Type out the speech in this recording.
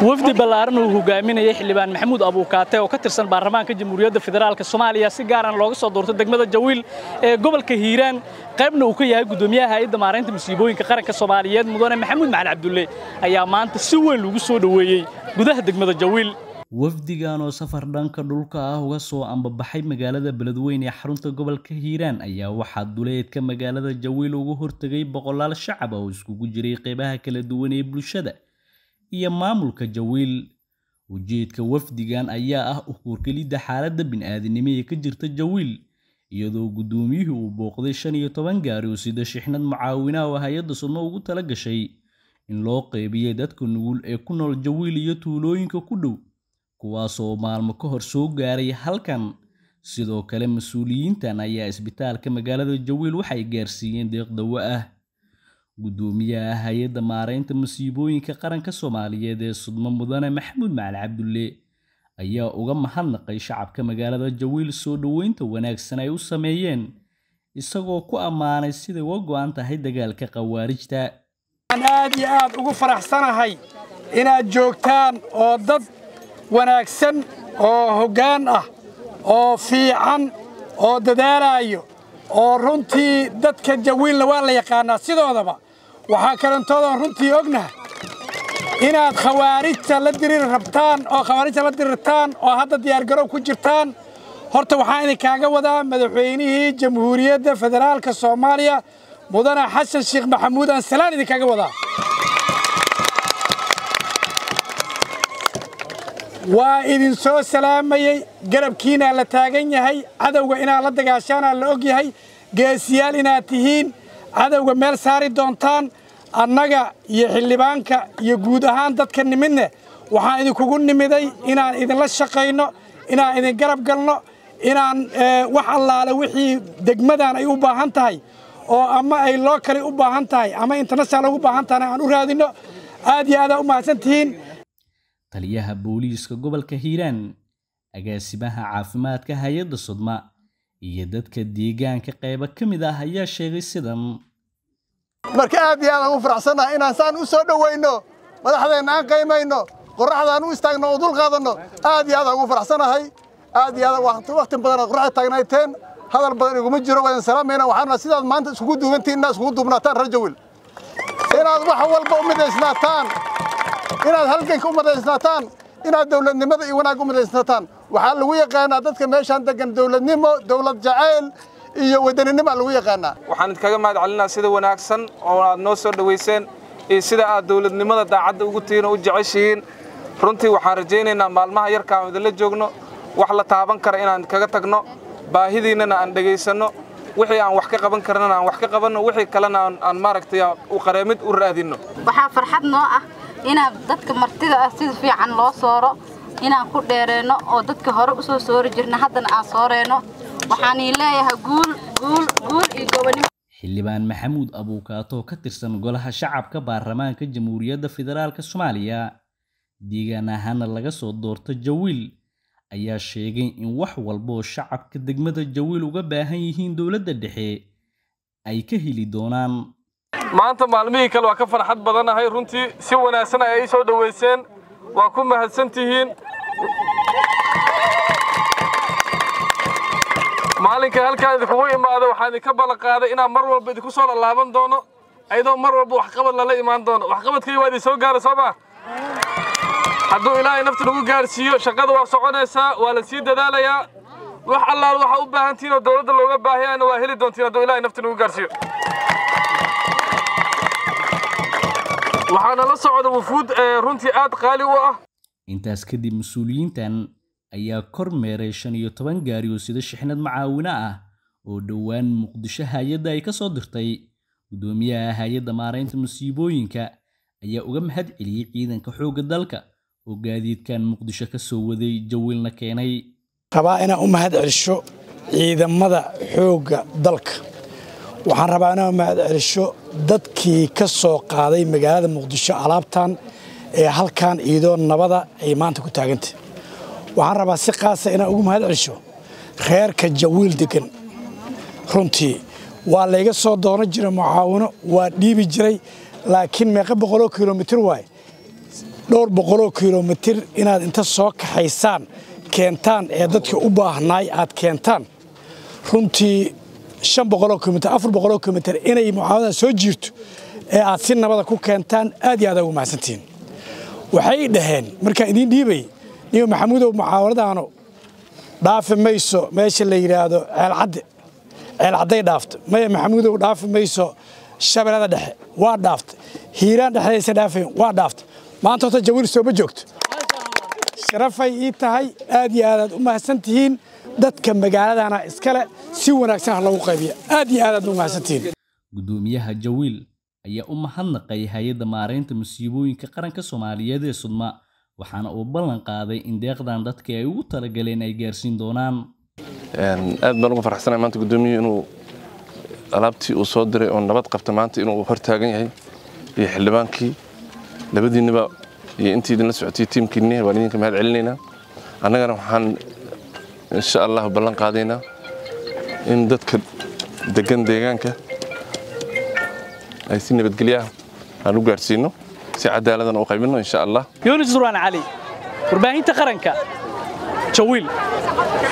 wafdi ballaaran uu hogaaminayay xildhibaan maxamuud abuukaate oo ka tirsan baarlamaanka jamhuuriyadda federaalk soomaaliya si gaaran looga soo doortay degmada jawiil ee gobolka hiiraan qaybna uu ka yahay guddoomiyaha hay'adda maaraynta musiibooyinka qaranka soomaaliyeed mudane maxamuud macali cabdulle ayaa maanta si weyn lagu soo dhoweeyey gudaha degmada jawiil wafdigan oo safar dhanka dhulka ah uga soo ambabaxay magaalada beledweyne ee xarunta gobolka hiiraan ayaa waxaa duleedka magaalada jawiil uga hortegay boqolaal shacab oo iskugu jiray qeybaha kala duwan ee bulshada iyo maamulka jawiil ujeedka wafdigan ayaa ah ukurkelidda xaaladda bini'aadanimo ee ka jirta jawiil iyadoo guddoomiyuhu uu booqday shan iyo toban gaari oo sida shixnad mucaawinaha oo hay-adda sudno ugu tala gashay in loo qeybiyay dadka nugul ee ku nool jawiil iyo tuulooyinka ku dhow kuwaasoo maalmo ka hor soo gaaray halkan sidoo kale mas-uuliyiintan ayaa isbitaalka magaalada jawiil waxay gaarsiiyeen deeq dawo ah guddoomiyaha hay-adda maaraynta masiibooyinka qaranka soomaaliyeed ee sudmo mudane maxamuud macali cabdulle ayaa uga mahadnaqay shacabka magaalada jawiil soo dhoweynta wanaagsan ay u sameeyeen isagoo ku ammaanay siday uga go'an tahay dagaalka khawaarijta waxaan aad iyo aad ugu faraxsanahay inaad joogtaan oo dad wanaagsan oo hoggaan ah oo fiican oo dadaalaayo oo runtii dadka jawiilna waa la yaqaannaa sidoodaba waxaa kalantoodan runtii ognahay inaad khawaarijta la diriri rabtaan oo khawaarijta la dirirtaan oo hadda diyaargarow ku jirtaan horta waxaan idinkaaga wadaa madaxweynihii jamhuuriyadda federaalka soomaaliya mudane xasan sheekh maxamuud aan salaan idinkaaga wadaa waa idin soo salaamayey garabkiinaa la taagan yahay cadowga inaad la dagaashaanaa la og yahay geesiyaal inaad tihiin cadowga meel saari doontaan annaga iyo xildhibaanka iyo guud ahaan dadka nimidne waxaan idinkugu nimiday inaan idinla shaqayno inaan idin garab galno inaan wax allaale wixii degmadan ay u baahan tahay oo ama ay loo kale u baahan tahay ama international ugu baahan tahayna aan u raadinno aad iyo aadaa u mahadsan tihiin taliyaha booliiska gobolka hiiraan agaasimaha caafimaadka hay-adda sudma iyo dadka deegaanka qaybo ka mid ah ayaa sheegay sidan marka aad iyo aad aan u faraxsannahay inaan saan u soo dhowayno madaxdeenna aan qaymayno qorraxdaan u istaagno oo dul qaadanno aad iyo aad aan ugu faraxsannahay aad iyo aad wakhti badan aad qorraxda taagnayteen hadal badan iguma jiro waa idin salaamayna waxaana sidaad maanta iskugu duugantihin inaad iskugu duubnaataan rajawil inaad wax walba u midaysnaataan inaad halganka u midaysnaataan inaad dowladnimada iyo wanaag u midaysnaataan waxaa lagu yaqaanaa dadka meeshaan degan dowladnimo dowlad jacayl iyo wadaninimo lagu yaqaanaa waxaan idinkaga mahad celinaa sida wanaagsan oo aad noo soo dhowayseen iyo sida aad dowladnimada daacadda ugu tihiin oo u jeceshihiin runtii waxaan rajaynaynaa maalmaha yarka aan idinla joogno wax la taaban kara inaan kaga tagno baahidiinnana aan dhegaysanno wixii aan wax ka qaban karnana aan wax ka qabanno wixii kalena aan maaragtay u qareemid u raadinno waxaa farxad noo ah inaan dadka martida ah sida fiican loo sooro inaan ku dheereenno oo dadka hore u soo soori jirna haddana aan sooreenno waxaanii leeyahay guul guul guul iyo gobonimo xildhibaan maxamuud abuukaato oo ka tirsan golaha shacabka baarlamaanka jamhuuriyadda federaalk soomaaliya deegaan ahaana laga soo doorto jawiil ayaa sheegay in wax walba oo shacabka degmada jawiil uga baahan yihiin dowladda dhexe ay ka heli doonaan maanta maalmihii kale waa ka farxad badanahay runtii si wanaagsan ay soo dhowayseen waa ku mahadsan tihiin maalinka halkaan idinkugu imaado waxaan idinka ballan qaaday inaan mar walba idinku soo lallaaban doono ayadoo mar walba waxqabad lala imaan doono waxqabadkii waa idin soo gaara soo maa hadduu ilaahay nafta nagu gaarsiiyo shaqada waa soconaysaa waa la sii dadaalayaa wax allaal waxaa u baahan tihiin oo dowladda looga baahayaana waa heli doontiin hadduu ilaahay nafta nagu gaarsiiyo waxaana la socda wufuud runtii aad qaali u ah intaas kadib mas-uuliyiintan ayaa kor meeray shan iyo toban gaari oo sida shixnad macaawino ah oo dhowaan muqdisho hay-adda ay ka soo dirtay guddoomiyaha hay-adda maaraynta masiibooyinka ayaa uga mahad celiyey ciidanka xoogga dalka oo gaadiidkan muqdisho ka soo waday jawiilna keenay rabaa inaan u mahad celisho ciidamada xoogga dalka waxaan rabaa inaan u mahad celisho dadkii ka soo qaaday magaalada muqdisho alaabtan ee halkan ciidoo nabada ay maanta ku taagantay waxaan rabaa si qaasa inaan ugu mahad celisho reerka jawiil degan runtii waa layga soo doonan jiray mucaawino waa dhiibi jiray laakiin meeqa boqoloo kilomitir waay dhowr boqoloo kilomitir inaad inta soo kaxaysaan keentaan ee dadka u baahnaay aad keentaan runtii shan boqoloo kilomitir afar boqoloo kilomitir inay mucaawadadan soo jiirto ee aad si nabada ku keentaan aad iyo aad ugu mahadsantihiin waxay dhaheen markaan idiin dhiibay niyo maxamuudow mucaawaradaanu dhaafi mayso meesha la yidhaahdo ceelcadde ceelcadday dhaafto maya maxamuudow dhaafi mayso shabeellada dhexe waa dhaaftay hiiraan dhexdaysa dhaafayn waa dhaaftay maanta horta jawiil sooma joogto sharafay ii tahay aad iyo aadaad u mahadsan tihiin dadka magaaladana iskale si wanaagsan ha lagu qaybiya aad iyo aadaad u mahadsantihiin gudoomiyaha jawiil ayaa u mahadnaqay hay-adda maaraynta musiibooyinka qaranka soomaaliyeed ee sudma waxaana uu ballan qaaday in deeqdan dadka ay ugu talagaleen ay gaarsiin doonaan aad baan uga farxsanahay maanta gudoomiyuhu inuu alaabtii uu soo diray oo nabad qabta maanta inuu hortaagan yahay iyo xildhibaankii labadiinniba iyo intii idinla socotay tiimkiinni waan idinka mahad celinaynaa annagana waxaan insha allah ballan qaadaynaa in dadka degan deegaanka ay si nabadgelyaah aan u gaarsiino si cadaaladana u qaybino insha allah yunis duraan cali warbaahinta qaranka jawiil